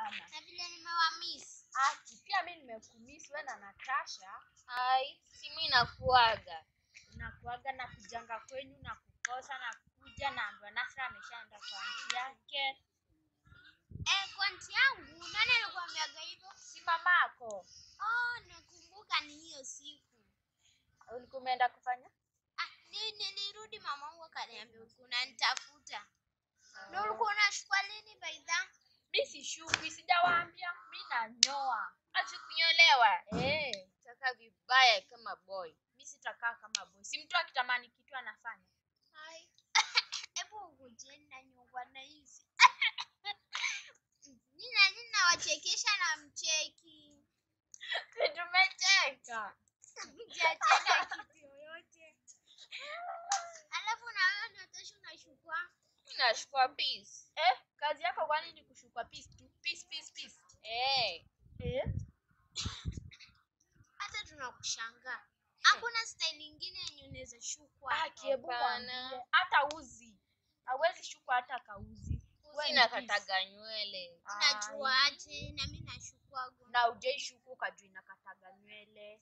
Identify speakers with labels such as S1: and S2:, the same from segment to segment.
S1: sana.
S2: Na vile nimewamiss.
S1: Aki, pia mi nimekumiss wewe na Natasha.
S3: Ai, si mimi nakuaga.
S1: Unakuaga na kujanga kwenyu na kukosa na kuja na ambiwa Nasra ameshaenda kwa aunti yake.
S2: Eh, kwa nti yangu, nani alikuambiaga hivyo?
S1: Si mamako.
S2: Oh, nakumbuka ni hiyo siku.
S1: Ulikuwa umeenda kufanya?
S2: Ah, ni nilirudi mamangu akaniambia ulikuwa unanitafuta. Na ulikuwa unashukua lini baidha?
S1: Mi sishuki, sijawaambia. Mi nanyoa.
S3: Acha kunyolewa.
S1: Eh,
S3: Taka vibaya kama boy.
S1: mi sitakaa kama boy. Si mtu akitamani kitu anafanya.
S2: Hai. Hebu ukujeni na nyongwa na hizi. Nina nina wachekesha na mcheki.
S1: Si tumecheka.
S2: Mjacheka kitu yoyote. Alafu na wewe ndio kesho unashukua.
S3: Mimi nashukua peace.
S1: Eh, kazi yako kwani ni kushukwa peace tu? Peace, peace, peace.
S3: Eh.
S1: Eh?
S2: Hata tunakushangaa. Hakuna style ingine yenye unaweza shukwa.
S1: Ah, kiebu
S3: Hapana.
S1: mwambie. Hata uzi. Hawezi shukwa hata kauzi. Wewe
S3: Uzi
S1: ni
S3: nakataga nywele.
S2: Unajua aje na mimi nashukwa go.
S1: na ujaishuku ukajua inakataga nywele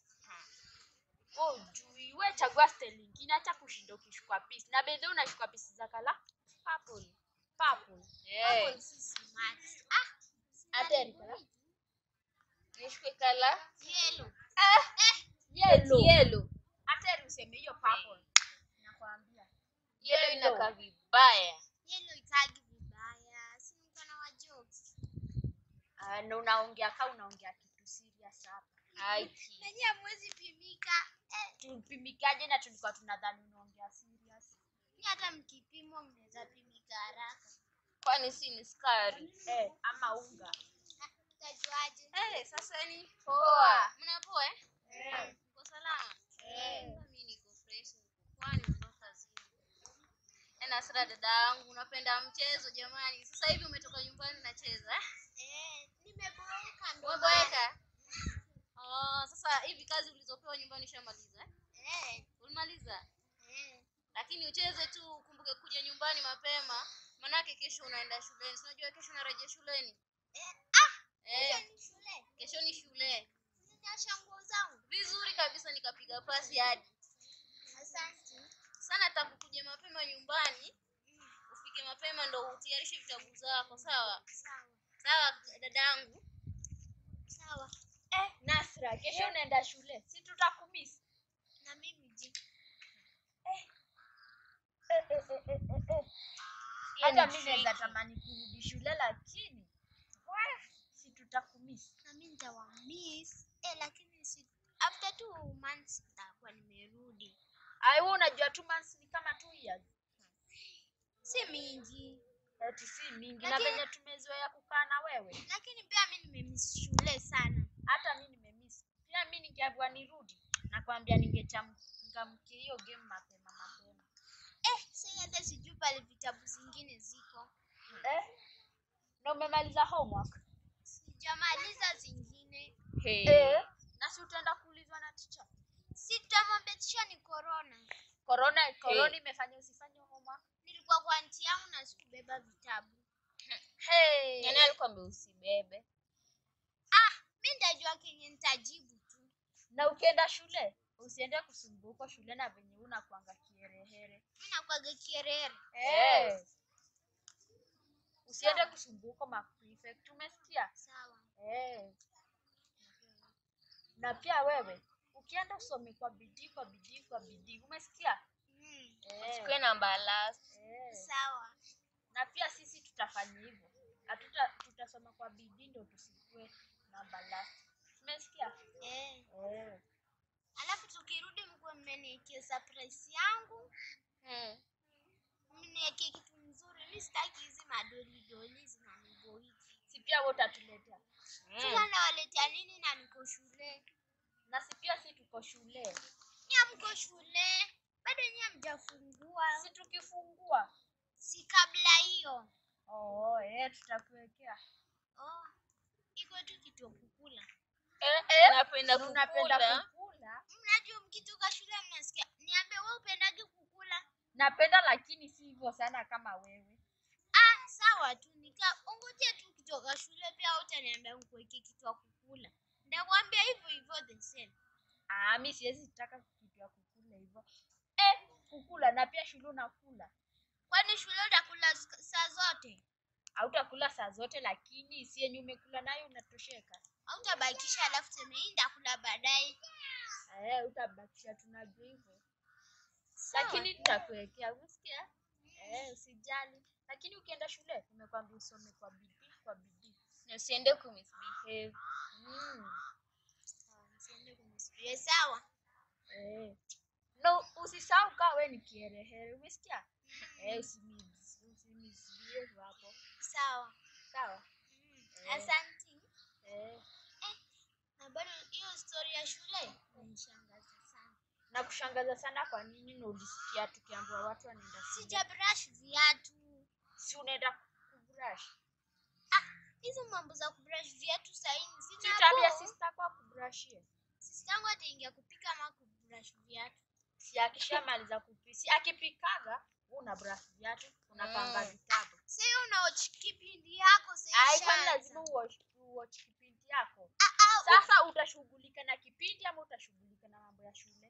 S1: oh, jui we chagua style ingine hata kushinda ukishukwa pisi na bedhe unashukwa pisi za kala purple purple
S3: Eh.
S2: Hapo si smart. Ah,
S1: hata erikala
S3: Nishukwe kala.
S2: yellow.
S1: yellow
S3: Yellow.
S1: hata eri useme hiyo purple nakwambia
S3: Yellow
S1: Yellow.
S3: inakaa vibaya.
S2: Yellow ikagi vibaya. Si niko na wa jokes.
S1: Ah, na unaongea ka unaongea kitu serious hapa
S3: Aiki.
S2: Nanyi hamwezi pimika. Eh,
S1: tupimikaje na tulikuwa tunadhani unaongea serious
S2: ni hata mkipimwa mnaweza pimika haraka.
S3: Kwani si ni skari?
S1: eh, ama unga
S2: Ah, Utajuaje?
S3: Eh, sasa ni poa. Mna poa eh?
S1: eh.
S3: Mko salama?
S1: Eh.
S3: Mimi niko fresh. Kwani mko kazini? Eh, Nasra dada yangu, unapenda mchezo jamani. Sasa hivi umetoka nyumbani nacheza. eh?
S2: Eh, nimeboeka ndo.
S3: Umeboeka? Oh, sasa hivi kazi ulizopewa nyumbani ushamaliza eh?
S2: maana. Eh,
S3: Ulimaliza?
S2: eh.
S3: Lakini ucheze tu, ukumbuke kuja nyumbani mapema. Manake kesho unaenda shuleni. Si unajua kesho unarejea shuleni?
S2: Eh, ah,
S3: Eh,
S2: kesho ni shule.
S3: kesho ni shule.
S2: Ninyosha nguo zangu.
S3: Vizuri kabisa nikapiga pasi hadi.
S2: Asante.
S3: Sana takukuja mapema nyumbani. Ufike mapema ndo utayarishe vitabu zako, sawa?
S2: Sawa.
S3: Sawa dadangu.
S2: Sawa.
S1: eh, Nasra kesho unaenda shule si tutakumisi
S2: Na mimi je?
S1: eh, eh, eh, eh, eh, eh.
S3: Hiyo
S1: hata
S3: ni
S1: mi naweza
S3: tricky.
S1: tamani kurudi shule lakini weh, si tutakumisi
S2: Na mimi nitawamiss. Eh, lakini si after two months nitakuwa nimerudi.
S1: aiwe unajua two months ni kama two years
S2: Si mingi.
S1: eti si mingi na
S2: Lakini-
S1: venye tumezoea kukaa na wewe
S2: Lakini pia mimi nimemiss shule sana.
S1: hata mi nimemiss pia mi ningeambiwa nirudi nakwambia ningechangamkia hiyo game mapema mapema
S2: Eh, sasa hata sijui pale vitabu zingine ziko.
S1: eh? na umemaliza homework
S2: Sijamaliza zingine.
S3: Hey.
S1: eh? na si utaenda kuulizwa na ticha
S2: Si tutamwambia tisha ni corona.
S1: korona korona imefanya usifanye homework
S2: Nilikuwa kwa nti yangu na sikubeba vitabu.
S1: hey.
S3: Nani alikwambia usibebe?
S2: Ah, mimi nitajua kenye nitajibu tu.
S1: na ukienda shule usiende kusumbua huko shule na venye una kwanga kiherehere
S2: Mimi nakwaga kierere.
S1: Eh. usiende kusumbua huko maprefect umesikia
S2: Sawa.
S1: Eh. na pia wewe ukienda usome kwa bidii kwa bidii kwa bidii umesikia
S2: Mm,
S1: Eh.
S3: Chukue namba last.
S1: Eh.
S2: sawa.
S1: na pia sisi tutafanya hivyo hatuta tutasoma kwa bidii ndo tusikue namba last umesikia
S2: Eh.
S1: eh.
S2: Alafu tukirudi mkuwe mmeniekea surprise yangu.
S3: Hmm.
S2: Mniekee kitu mzuri. Mimi sitaki hizi madoli doli zinaniboiki.
S1: si pia wewe utatuletea
S2: Sasa nawaletea nini na niko shule?
S1: na si pia si tuko shule
S2: Nyie mko shule? Bado nyie hamjafungua.
S1: si tukifungua
S2: Si kabla hiyo.
S1: oh, eh, tutakuwekea
S2: Oh, iko tu kitu ya kukula.
S3: Eh, eh. Napenda
S1: Na unapenda
S3: kukula.
S1: kukula
S2: Mnajua mkitoka shule mnasikia, niambie wewe upendage kukula?
S1: napenda lakini si hivyo sana kama wewe
S2: Ah, sawa tu nika ungoje tu kitu nikitoka shule pia utaniambia nikuweke kitu ya kukula. Ndakwambia hivyo hivyo the same.
S1: Ah, mi siwezi taka kitu ya kukula hivyo. Eh, kukula na pia shule unakula.
S2: Kwani shule utakula sk- saa zote?
S1: Hautakula saa zote lakini si yenye umekula nayo unatosheka.
S2: Hautabakisha alafu sema hii ndakula baadaye.
S1: Eh, utabakisha tunajua hivyo.
S2: Sawa.
S1: Lakini nitakuwekea, usikia? Eh, usijali. Lakini ukienda shule nimekwambia usome kwa bidii, kwa bidii.
S3: Na usiende kumisbehave.
S1: Mm.
S2: Sawa, nisiende kumisbehave. Sawa.
S1: Eh. No, usisahau kaa we ni kiherehere, umesikia? Eh, usimiss usimisbehave hapo.
S2: Sawa.
S1: Sawa?
S2: Mm.
S1: Eh.
S2: Asante.
S1: Eh.
S2: Na bado hiyo story ya shule inanishangaza sana.
S1: Na kushangaza sana kwa nini na ulisikia tukiambiwa watu wanaenda shule?
S2: Sija brush viatu.
S1: Si unaenda kubrush.
S2: Hizo mambo za kubrush viatu saini
S1: Si utaambia
S2: zina
S1: sister kwa kubrushie.
S2: Sistangu ataingia kupika ama kubrush viatu.
S1: Si akishamaliza kupika, si akipikaga wewe una brush viatu, unapanga
S3: Mm.
S1: vitabu.
S2: Sasa unaochi kipindi yako
S1: Ai,
S2: sasa.
S1: kwani lazima uwatch uwatch kipindi yako?
S2: Ah, ah,
S1: Sasa utashughulika na kipindi ama utashughulika na mambo ya shule?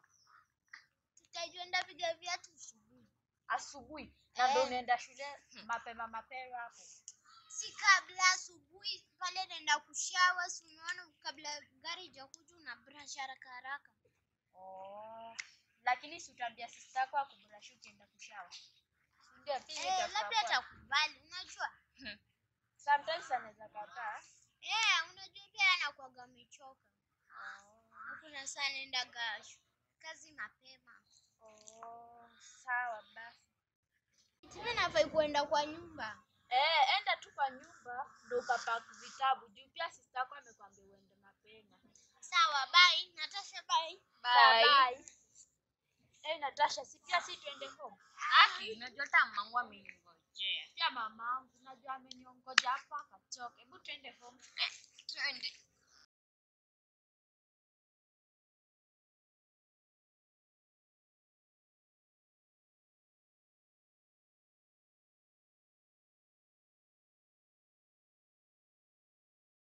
S2: tutajua ndapiga viatu asubuhi.
S1: Asubuhi na ndio
S2: Eh.
S1: unaenda shule mapema mapema hapo.
S2: Si kabla asubuhi pale naenda kushawa, si unaona kabla gari ijakuja una brush haraka haraka.
S1: Oh. Lakini si utaambia sister yako akubrush ukienda kushawa. Si Ndio pia
S2: Eh,
S1: itakuwa
S2: labda
S1: poa.
S2: atakubali, unajua?
S1: Sometimes anaweza kataa.
S2: Eh, unajua pia anakuwaga amechoka.
S1: Oh.
S2: Na kuna saa naendaga shu- kazi mapema.
S1: Oh, sawa basi.
S2: Mimi nafai kuenda kwa nyumba.
S1: Eh, enda tu kwa nyumba ndo ukapack vitabu. Juu pia sister yako amekwambia uende mapema.
S2: Sawa, bye. Natasha, bye.
S1: Sawa, bye. Eh, Natasha, si pia si tuende home.
S3: Aki, unajua hata mamangu ameningojea.
S1: Pia mamangu najua ameniongoja hapa akachoka. Hebu tuende home.
S3: Twende.